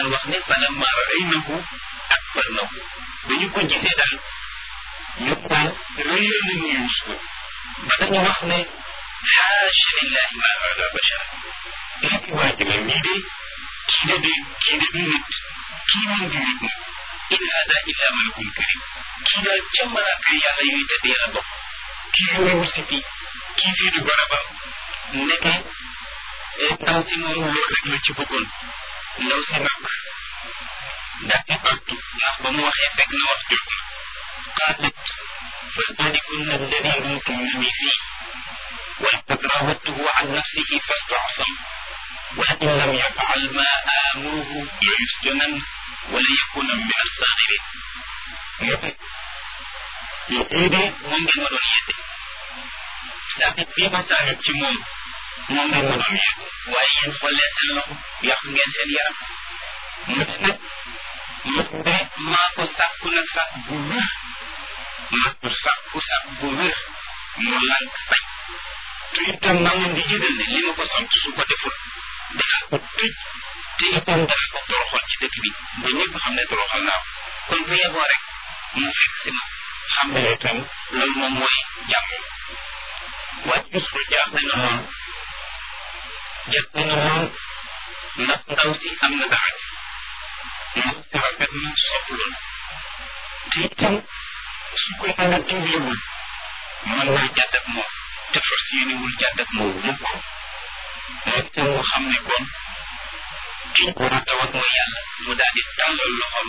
wax ne falamma ra'aynahu akbarnahu ba ñu ko gisee daal ñu daal rëyal nañu Yuusuf ba dañu wax ne xaasha lillahi ma hada bashar lépp waa ji mii de kii de de kii de du nit kii moom du nit moom in hada illa malakun karim kii daal ca malaaka yàlla yuy tëddee la bokk kii lu muy wusi fii kii fii du barabam nekke ndaw si moom loolu rek la ci bëggoon ndaw si nag daal di artu ndax ba mu waxee fekk na wax jot na qaalat fa zalikunna alladi lumtumnani fii ولقد راودته عن نفسه فاستعصم ولئن لم يفعل ما آمره ليسجنن وليكون من الصاغرين lii de moom ngeen ma doon yedde saakit bii ma saakit ci moom moom ngeen ma doon yedde waaye yéen xoolee seen loxo yàq ngeen seen yaram mu ne nag mu de maa ko sàkku nag sàkk bu wér maa ko sàkku sàkk bu wér mu lànk bañ te itam maa ngi di jëgal ne li ma ko sant su ko deful danaa ko tëj te itam danaa ko toroxal ci dëkk bi ba ñëpp xam ne toroxal naa ko kon bu yeboo rek mu fekk si ma xam ne itam loolu moom mooy jàmm waaye Yuusuf jaaxle na lool jaaxle na lool ndax ndaw si am na dara ndax si rafet na soxla na te itam su ko mën a dimbaliwul mën naa jàdd ak moom te fas yéenewul jàdd ak moom mukk moom itam mu xam ne kon ki war a taw ak mooy yàlla mu daal di tàllal loxoom